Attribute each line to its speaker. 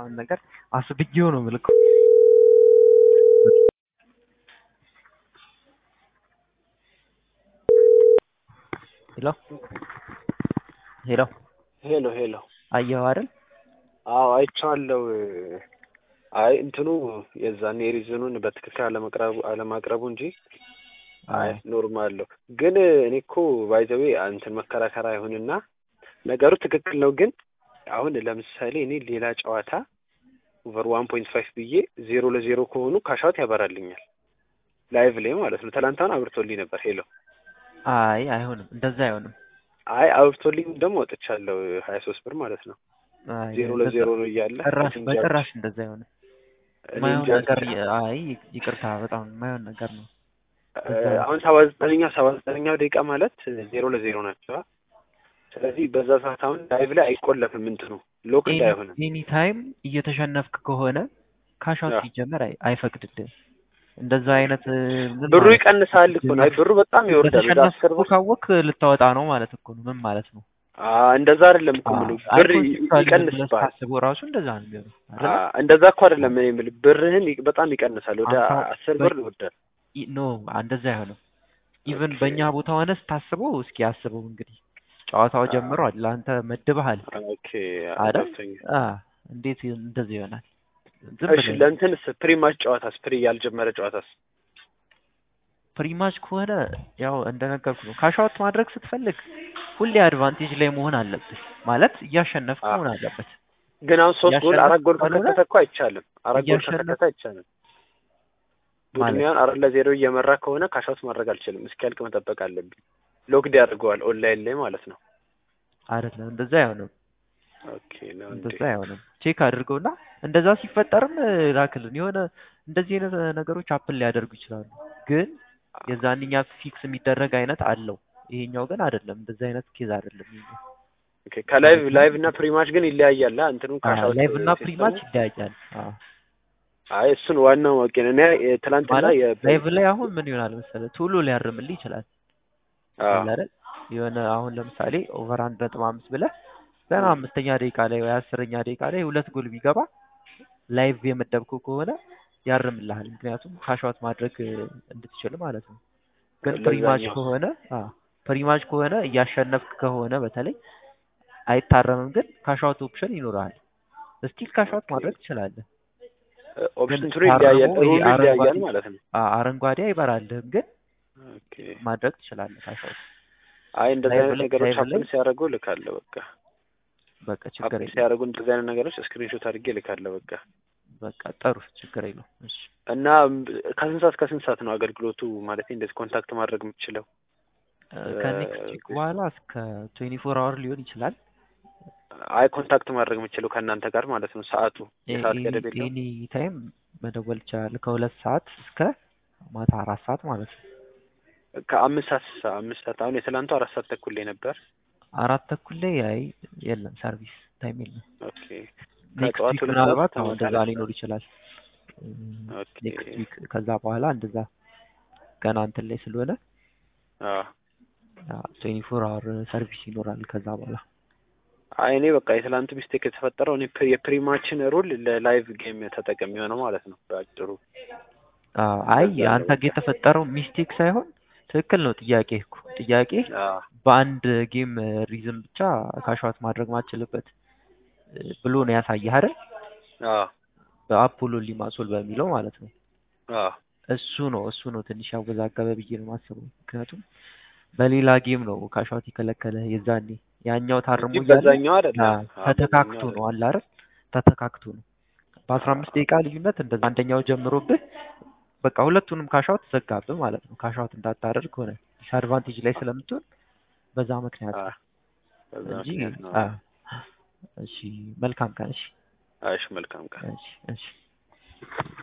Speaker 1: ምናምን ነገር አስብዬው ነው የምልከው። ሄሎ ሄሎ
Speaker 2: ሄሎ ሄሎ
Speaker 1: አየኸው አይደል?
Speaker 2: አዎ አይቼዋለሁ። አይ እንትኑ የዛን የሪዝኑን በትክክል አለመቅረቡ አለማቅረቡ እንጂ አይ ኖርማል ነው። ግን እኔ እኮ ባይዘዌ እንትን መከራከር አይሁንና ነገሩ ትክክል ነው። ግን አሁን ለምሳሌ እኔ ሌላ ጨዋታ ኦቨር ዋን ፖይንት ፋይቭ ብዬ ዜሮ ለዜሮ ከሆኑ ካሻውት ያበራልኛል ላይቭ ላይ ማለት ነው። ትላንት አብርቶልኝ ነበር። ሄሎ
Speaker 1: አይ አይሆንም፣ እንደዛ አይሆንም።
Speaker 2: አይ አብርቶልኝ ደግሞ ወጥቻለሁ ሀያ ሶስት ብር ማለት ነው።
Speaker 1: አይ
Speaker 2: ዜሮ
Speaker 1: እንደዛ-
Speaker 2: ለዜሮ ነው እያለ
Speaker 1: ጭራሽ
Speaker 2: እንጃ
Speaker 1: በጭራሽ እንደዛ አይሆንም።
Speaker 2: እኔ
Speaker 1: ማየውን
Speaker 2: እንጃ
Speaker 1: ነገር
Speaker 2: ብቻ።
Speaker 1: አይ ይቅርታ፣ በጣም ማየውን ነገር ነው።
Speaker 2: እ፣ አሁን ሰባ ዘጠነኛ ሰባ ዘጠነኛው ደቂቃ ማለት ዜሮ ለዜሮ ናቸው። ስለዚህ በዛ ሰዓት አሁን ላይቭ ላይ አይቆለፍም እንትኑ ሎክ እንዳይሆንም
Speaker 1: ኤኒ ታይም እየተሸነፍክ ከሆነ ካሻውት
Speaker 2: አዎ።
Speaker 1: ሲጀመር አይ አይፈቅድልህም። እንደዛ አይነት እ, ምን
Speaker 2: ብሩ
Speaker 1: ማለት ነው?
Speaker 2: ይቀንሳል እኮ ነው። አይ ብሩ በጣም ይወርዳል። ወደ አስር
Speaker 1: በተሸነፍኩ
Speaker 2: ብር
Speaker 1: ካወክ ልታወጣ ነው ማለት እኮ ነው። ምን ማለት ነው?
Speaker 2: አ፣ እንደዛ አይደለም እኮ የምልህ
Speaker 1: አይ
Speaker 2: ብር ይ-
Speaker 1: ኮንሴፕቹዋሊ
Speaker 2: ይቀንስብሃል።
Speaker 1: ስታስበው ራሱ እንደዛ ነው የሚሆነው
Speaker 2: አ፣
Speaker 1: አይደለ?
Speaker 2: እንደዛ እኮ አይደለም እኔ የምልህ ብርህን ይ- በጣም ይቀንሳል። ወደ
Speaker 1: አንተ
Speaker 2: አስር
Speaker 1: በ-
Speaker 2: ብር ይወርዳል።
Speaker 1: ኢ- ኖ እንደዛ አይሆንም። ኢቭን
Speaker 2: ኦኬ።
Speaker 1: በእኛ ቦታ ሆነ ስታስበው እስኪ አስበው እንግዲህ ጨዋታው
Speaker 2: አ፣
Speaker 1: ጀምሯል። ለአንተ መድበሃል
Speaker 2: ኦኬ
Speaker 1: አይደል?
Speaker 2: ገብቶኛል።
Speaker 1: አ እንዴት እንደዚህ ይሆናል? ዝም
Speaker 2: እሺ
Speaker 1: ብለህ
Speaker 2: ለእንትንስ ፕሪማች ጨዋታስ ፕሪ ያልጀመረ ጨዋታስ
Speaker 1: ፕሪማች ከሆነ ያው እንደነገርኩ ነው። ካሻውት ማድረግ ስትፈልግ ሁሌ አድቫንቴጅ ላይ መሆን አለብህ። ማለት እያሸነፍክ
Speaker 2: አ፣
Speaker 1: መሆን አለበት።
Speaker 2: ግን አሁን ሶስት ጎል አራት ጎል
Speaker 1: እያሸነፍክ ካልሆነ
Speaker 2: ከከተተ እኮ አይቻልም። አራት ጎል
Speaker 1: እያሸነፍ
Speaker 2: ከከተተ አይቻልም። ቡድን
Speaker 1: ማለት
Speaker 2: ያን አራት ለዜሮ እየመራ ከሆነ ካሻውት ማድረግ አልችልም። እስኪያልቅ መጠበቅ አለብኝ። ሎክድ ያደርገዋል ኦንላይን ላይ ማለት ነው።
Speaker 1: አይደለም፣ እንደዛ አይሆንም።
Speaker 2: ኦኬ ነው እንዴ?
Speaker 1: እንደዛ አይሆንም። ቼክ አድርገውና እንደዛ ሲፈጠርም እ, ላክልን። የሆነ እንደዚህ አይነት ነገሮች አፕል ሊያደርጉ ይችላሉ፣ ግን የዛንኛ ፊክስ የሚደረግ አይነት አለው። ይሄኛው ግን አይደለም። እንደዛ አይነት ኬዝ አይደለም። ይሄኛው
Speaker 2: ኦኬ ከላይቭ ላይቭ እና ፕሪማች ግን ይለያያል። አ፣ እንትኑ ካሻውት
Speaker 1: ላይቭ እና
Speaker 2: ሲስተሙ
Speaker 1: ፕሪማች ይለያያል። አዎ
Speaker 2: አይ እሱን ዋናው ማወቅ ነው። እኔ የ- ትናንትና
Speaker 1: ማለት
Speaker 2: የ
Speaker 1: ላይቭ ላይ አሁን ምን ይሆናል መሰለህ ቶሎ ሊያርምልህ ይችላል
Speaker 2: አዎ
Speaker 1: አለ አይደል? የሆነ አሁን ለምሳሌ ኦቨር አንድ ነጥብ አምስት ብለህ ገና አምስተኛ ደቂቃ ላይ ወይ አስረኛ ደቂቃ ላይ ሁለት ጎል ቢገባ ላይቭ የመደብከው ከሆነ ያርምልሃል። ምክንያቱም ካሻውት ማድረግ እ, እንድትችል ማለት ነው። ግን ፕሪማች
Speaker 2: ለዛኛው
Speaker 1: ከሆነ አ ፕሪማች ከሆነ እያሸነፍክ ከሆነ በተለይ አይታረምም፣ ግን ካሻውት ኦፕሽን ይኖርሃል። ስቲል ካሻውት
Speaker 2: ኦኬ
Speaker 1: ማድረግ ትችላለህ። ግን
Speaker 2: ኦፕሽን እንትኑ ይለያያል፣
Speaker 1: ታርሞ ይሄ
Speaker 2: ሩሉ ይለያያል
Speaker 1: አረንጓዴ
Speaker 2: ማለት ነው።
Speaker 1: አ አረንጓዴ አይበራልህም፣ ግን
Speaker 2: ኦኬ
Speaker 1: ማድረግ ትችላለህ ካሻውት
Speaker 2: አይ እንደዚህ
Speaker 1: ላይቭ
Speaker 2: አይነት
Speaker 1: ላይ
Speaker 2: ነገሮች
Speaker 1: ላይቭ ላይ
Speaker 2: ሀፕን ሲያደርጉ እልካለሁ። በቃ
Speaker 1: በቃ ችግር
Speaker 2: ሀፕን
Speaker 1: የለም።
Speaker 2: ሲያደርጉ እንደዚህ አይነት ነገሮች ስክሪንሾት አድርጌ እልካለሁ። በቃ
Speaker 1: በቃ ጥሩ ችግር የለውም። እሺ
Speaker 2: እና ም- ከስንት ሰዓት ከስንት ሰዓት ነው አገልግሎቱ ማለት እንደዚህ ኮንታክት ማድረግ የምትችለው?
Speaker 1: ከኔክስት ዊክ በኋላ እስከ ትዌንቲ ፎር አወር ሊሆን ይችላል።
Speaker 2: አይ ኮንታክት ማድረግ የምችለው ከእናንተ ጋር ማለት ነው። ሰዓቱ የሰዓት ገደብ የለውም?
Speaker 1: ኤኒ ታይም መደወል ይቻላል። ከሁለት ሰዓት እስከ ማታ አራት ሰዓት ማለት ነው።
Speaker 2: ከአምስት ሰዓት ሳ- አምስት ሰዓት አሁን የትላንቱ አራት ሰዓት ተኩል ላይ ነበር።
Speaker 1: አራት ተኩል ላይ አይ የለም ሰርቪስ ታይም የለም።
Speaker 2: ኦኬ
Speaker 1: ኔክስት
Speaker 2: ከጠዋት
Speaker 1: ዊክ
Speaker 2: ሁለት
Speaker 1: ምናልባት
Speaker 2: ሰዓት
Speaker 1: አሁን
Speaker 2: ከማታ
Speaker 1: እንደዛ
Speaker 2: አራት
Speaker 1: ሊኖር
Speaker 2: ሰዓት።
Speaker 1: ይችላል።
Speaker 2: ኦኬ
Speaker 1: ኔክስት ዊክ ከዛ በኋላ እንደዛ ገና እንትን ላይ ስለሆነ
Speaker 2: አዎ
Speaker 1: ትዌንቲ ፎር አወር ሰርቪስ ይኖራል ከዛ በኋላ
Speaker 2: አይ እኔ በቃ የትላንቱ ሚስቴክ የተፈጠረው እኔ ፕ- የፕሪማችን ሩል ለላይቭ ጌም ተጠቀሚ የሆነው ማለት ነው በአጭሩ።
Speaker 1: አዎ፣ አይ
Speaker 2: እንደዛ ነው
Speaker 1: አንተ
Speaker 2: በቃ።
Speaker 1: ጋር የተፈጠረው ሚስቴክ ሳይሆን ትክክል ነው። ጥያቄ እኮ ጥያቄ
Speaker 2: አዎ
Speaker 1: በአንድ ጌም ሪዝም ብቻ ካሽዋት ማድረግ ማችልበት እ, ብሎ ነው ያሳየህ አይደል?
Speaker 2: አዎ
Speaker 1: በአፖሎ ሊማሶል በሚለው ማለት ነው።
Speaker 2: አዎ
Speaker 1: እሱ ነው እሱ ነው ትንሽ ያወዛገበ ብዬ ነው የማስበው። ምክንያቱም በሌላ ጌም ነው ካሽዋት የከለከለ የዛኔ ያኛው ታርሞ
Speaker 2: እንጂ
Speaker 1: እያለ
Speaker 2: በዛኛው አይደለም።
Speaker 1: አ፣
Speaker 2: አዎ
Speaker 1: ተተካክቶ
Speaker 2: በዛኛው
Speaker 1: ነው አለ አይደል? ተተካክቶ ነው በአስራ አምስት ደቂቃ ልዩነት እንደዛ አንደኛው ጀምሮብህ በቃ ሁለቱንም ካሻውት ዘጋብህ ማለት ነው። ካሻውት እንዳታደርግ ሆነ ዲስአድቫንቴጅ ላይ ስለምትሆን በዛ ምክንያት
Speaker 2: አዎ
Speaker 1: ነው
Speaker 2: በዛ
Speaker 1: እንጂ
Speaker 2: ምክንያት ነው።
Speaker 1: አ፣ እሺ መልካም ቀን። እሺ
Speaker 2: እሺ መልካም ቀን።
Speaker 1: እሺ እሺ